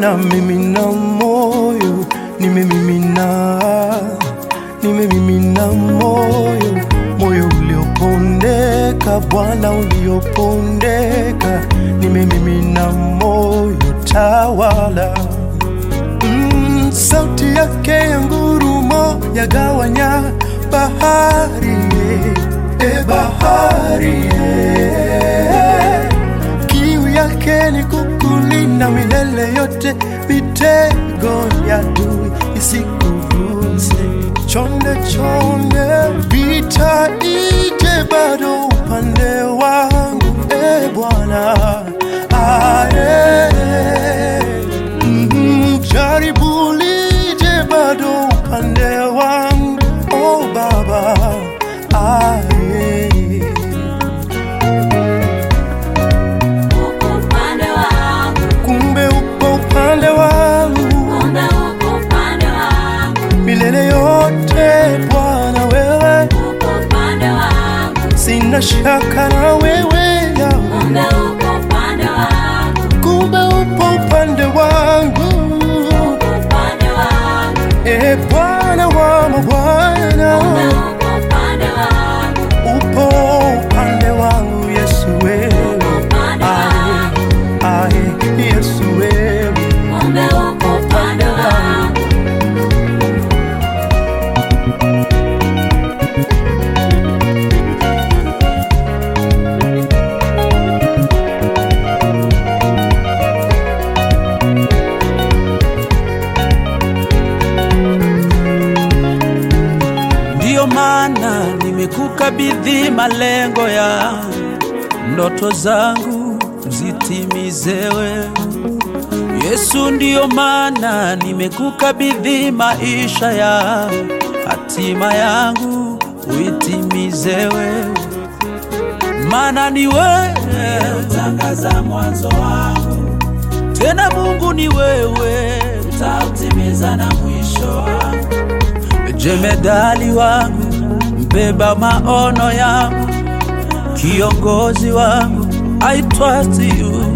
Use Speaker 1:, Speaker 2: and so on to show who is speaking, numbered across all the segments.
Speaker 1: na mimina moyo, nimemimina, nimemimina moyo, moyo uliopondeka, Bwana uliopondeka, nimemimina moyo, tawala. Mm, sauti yake ya ngurumo yagawanya bahari, e bahari, e. Kiu yake ni kukulinda milele yote, mitego ya adui isikuguse. Chonde chonde, vita ije bado upande wangu, e Bwana aye. Mm, jaribu lije bado upande wangu, oh Baba aye.
Speaker 2: uko upande wangu,
Speaker 1: kumbe upo upande wangu
Speaker 2: kumbe uko upande wangu,
Speaker 1: milele yote Bwana, wewe
Speaker 2: uko upande wangu,
Speaker 1: sina shaka na wewe Yahweh.
Speaker 2: kumbe uko upande wangu,
Speaker 1: kumbe upo upande wangu
Speaker 2: uko upande wangu,
Speaker 1: e Bwana wa mabwana,
Speaker 2: kumbe uko upande wangu,
Speaker 1: upo upande wangu Yesu wewe,
Speaker 2: uko upande wangu,
Speaker 1: aye Yesu wewe,
Speaker 2: kumbe uko upande wangu.
Speaker 3: Ndiyo maana nimekukabidhi malengo ya ndoto zangu zitimize wewe Yesu. Ndiyo maana nimekukabidhi maisha ya hatima yangu uitimize wewe, maana ni wewe utangaza mwanzo wangu, tena Mungu ni wewe utautimiza na mwisho wangu jemedali wangu, mbeba maono yangu, kiongozi wangu, I trust you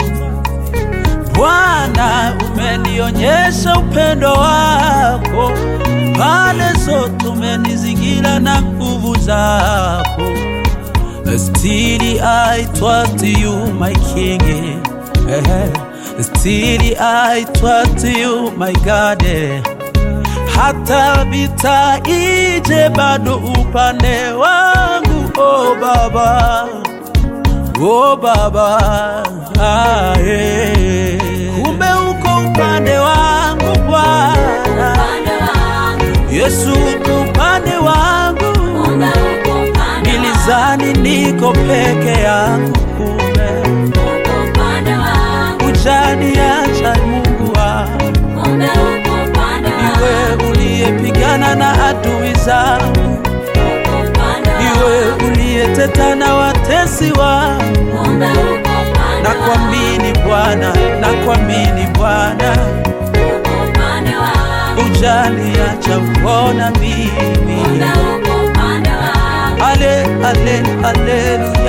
Speaker 3: Bwana, umenionyesha upendo wako, pande zote umenizingira na nguvu zako. Still I trust you my king, eh, still I trust you my God. eh hata vita ije bado upande wangu oh baba oh baba ah, eh. kumbe uko upande wangu bwana
Speaker 2: Upande wangu,
Speaker 3: yesu uko upande wangu
Speaker 2: kumbe uko upande
Speaker 3: nilizani niko peke yangu kumbe
Speaker 2: uko upande wangu,
Speaker 3: ujaniacha mungu wangu
Speaker 2: kumbe uko upande
Speaker 3: iwe
Speaker 2: wangu,
Speaker 3: uliyepigana na adui zangu
Speaker 2: uko upande
Speaker 3: iwe
Speaker 2: wangu,
Speaker 3: uliyeteta na watesi wangu
Speaker 2: kumbe uko upande
Speaker 3: na kuamini Bwana, na kuamini Bwana,
Speaker 2: uko upande wangu,
Speaker 3: ujaniacha uona mimi.
Speaker 2: kumbe uko upande wangu.
Speaker 3: Ale, ale, aleluya.